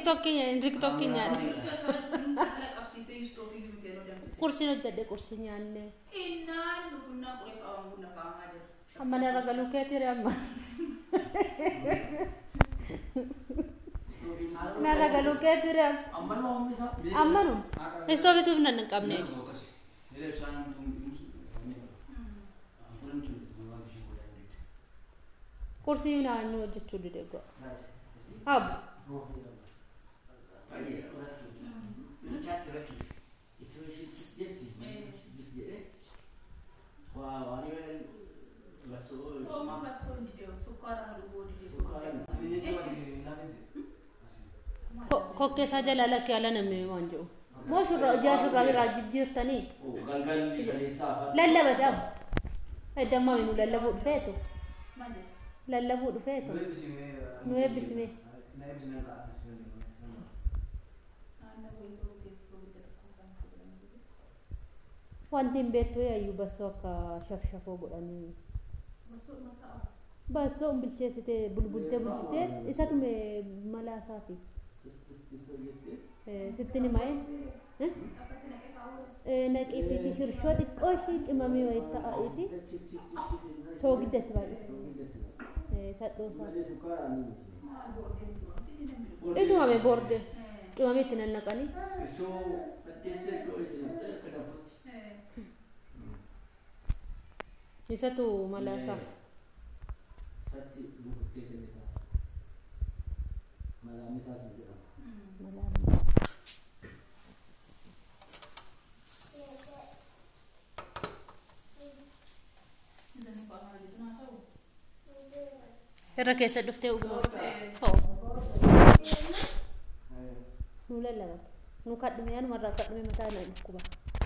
tiktokii tiktokii nyaanne qabsiisee istoofii fuutee nuu danfise. qursiin hojjedhe qursii nyaanne Innaan dhufunnaa qoree qabamu kun lafaamaa jira. amma narra galuu keetiire amma narra galuu keetiire amma Ammanuma oomisha. ammanum istoofituuf nan hin qabne qursii naannoo hojjechuu dide go'a abu Oomaa baasoo hin didee sukkaara na dhuguu didee Ko- kokkeessaa jalaa lakkee ala namni waan jedhu moo shurraa ijaa shurraa biraa jijjiirtanii lallabate abu eddammaa nu lallabuu dhufeetu malee. lallabuu dhufeetu nu eebbisime Naannoo wayitoo beeksisuu guddata kuusaan fuudhanii jiru. wanti hin beektu yaayyuu bassoo akka shafshafoo godhanii Baasoo mataa bassoo hin bilcheessite bulbultee bulchitee isatu mee malaa isaafi sittin himaa'e akkatti naqee kaawwata. naqiifiiti shirshoo xiqqoo ishii qimamii wayii ta'a'iiti soogiddatti baay'ise sadhoo isaa Maal boodee jiru? Dini namni dhufu. isuma mee boorde qimamii itti nannaqanii isatu malaa isaaf malaa Isaan afaan jechuun haasa'u. irra keessa dhuftee uguma fa'u nu lallabate nu kadhume yanumarraa kadhume mataa na dhukkuba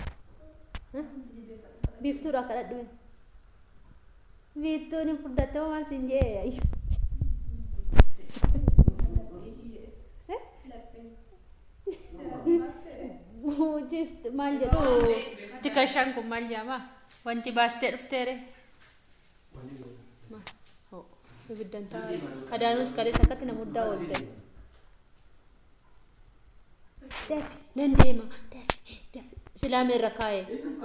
biiftuudha kadhadhume biiftuun hin fudhatte waan siin jee ayyu Just maal jedhu tikashaan kun maal jedhama wanti baastee dhufteere ibiddan taa'e kadaanuus kalees akkatti na muddaa oolte dafi nan deema dafi dafi silaame irra kaa'e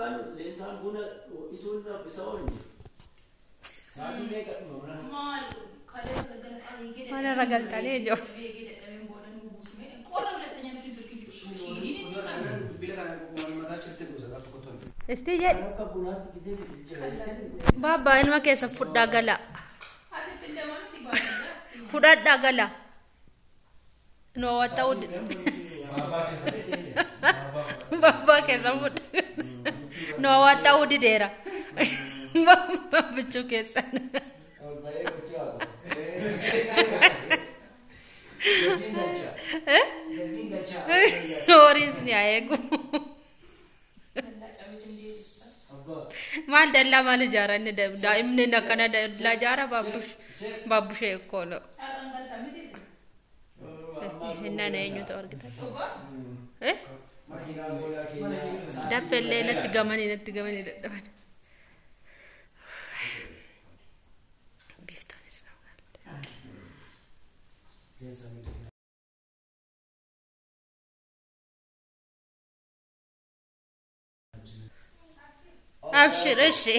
Maal kaleessa gara qabeeyyii mana irra galtanii ijoo qabeeyyii dadhabeen booda nu buusme qorra bilattanii nuti sirkii istii jedhi baabbaa ilma keessa fudhaa gala Asitti illee wanti baay'ee fudhadhaa gala noo ta'uu baabbaa keessa fudha noo ta'uu dideera baabbaa bichuu keessan horiin ni haa eegu maal dallaa maal ijaara inni daa'imni akkana dallaa ijaara baabbush baabbushee ekkoolo har'aan galtaa miti isin. hinnaan eenyutu argita Dhugoo? eh daffellee natti gamanii natti gamanii dadhaban biiftoonis na galte abshir እሺ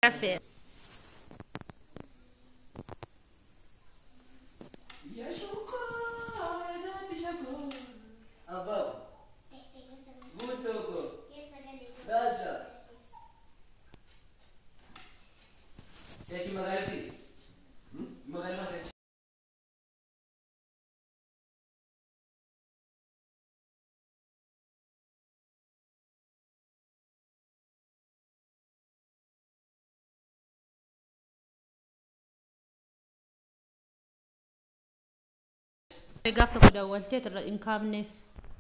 rafee. Gaaf tokko daawwaltee irra hin kaafneef.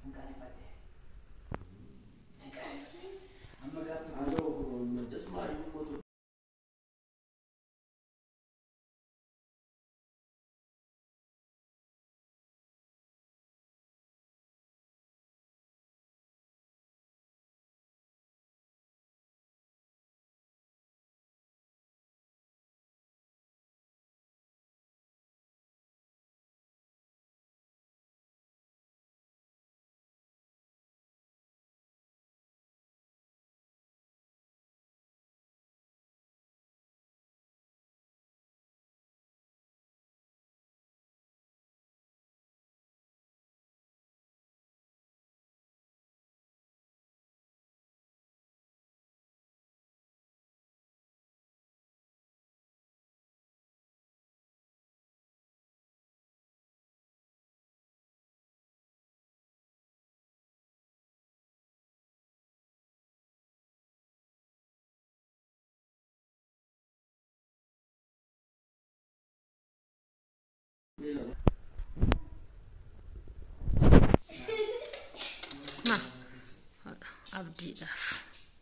Ma abdiidhaaf.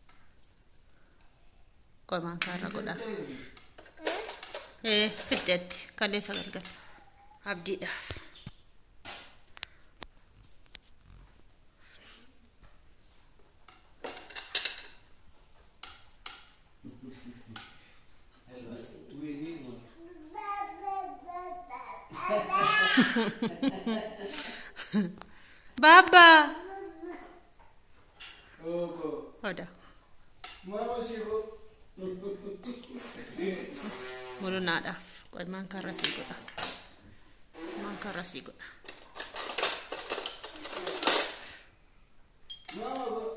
Qomaan kaarra godhaaf. Ee fiddeetti kaleessa galgala. Abdiidhaaf. Baba. Oda. Mulunaadhaaf. Qomaan kaarra sii godha. Qomaan kaarra sii godha. Mama,